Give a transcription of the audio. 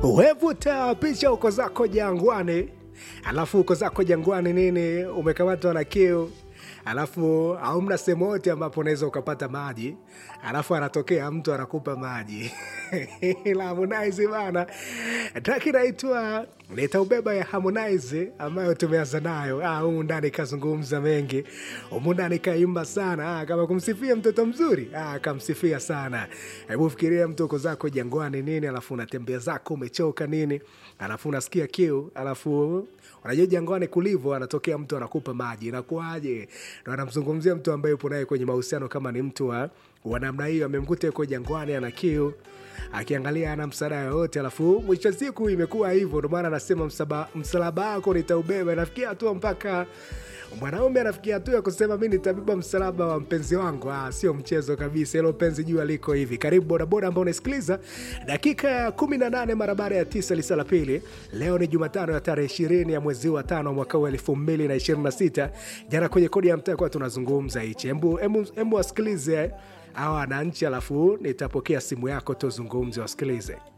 wevuta picha uko zako jangwani alafu uko zako jangwani nini umekamatwa na kiu alafu haumna sehemu yote ambapo unaweza ukapata maji alafu anatokea mtu anakupa maji la Harmonize bana traki inaitwa nitaubeba ya Harmonize ambayo tumeanza nayo Ah, humu ndani kazungumza mengi humu ndani kaimba sana ah, kama kumsifia mtoto mzuri ah, kamsifia sana hebu fikiria mtu uko zako jangwani nini alafu unatembea zako umechoka nini alafu unasikia kiu alafu unajua jangwani kulivo anatokea mtu anakupa maji inakuaje ndo anamzungumzia mtu ambaye upo naye kwenye mahusiano kama ni mtu wa, wa namna hiyo amemkuta yuko jangwani ana kiu akiangalia ana msaada yoyote alafu mwisho wa siku imekuwa hivyo ndo maana anasema msaba- msalaba wako nitaubeba nafikia hatua mpaka mwanaume anafikia hatua ya kusema mi nitabeba msalaba wa mpenzi wangu ah, sio mchezo kabisa hilo penzi jua liko hivi karibu bodaboda ambao unasikiliza dakika ya kumi na nane mara baada ya tisa lisa la pili leo ni jumatano ya tarehe ishirini ya mwezi wa tano mwaka huu elfu mbili na ishirini na sita jana kwenye kodi ya mtaa kuwa tunazungumza hichi Embu- embu embu wasikilize hawa wananchi alafu nitapokea simu yako tuzungumze wasikilize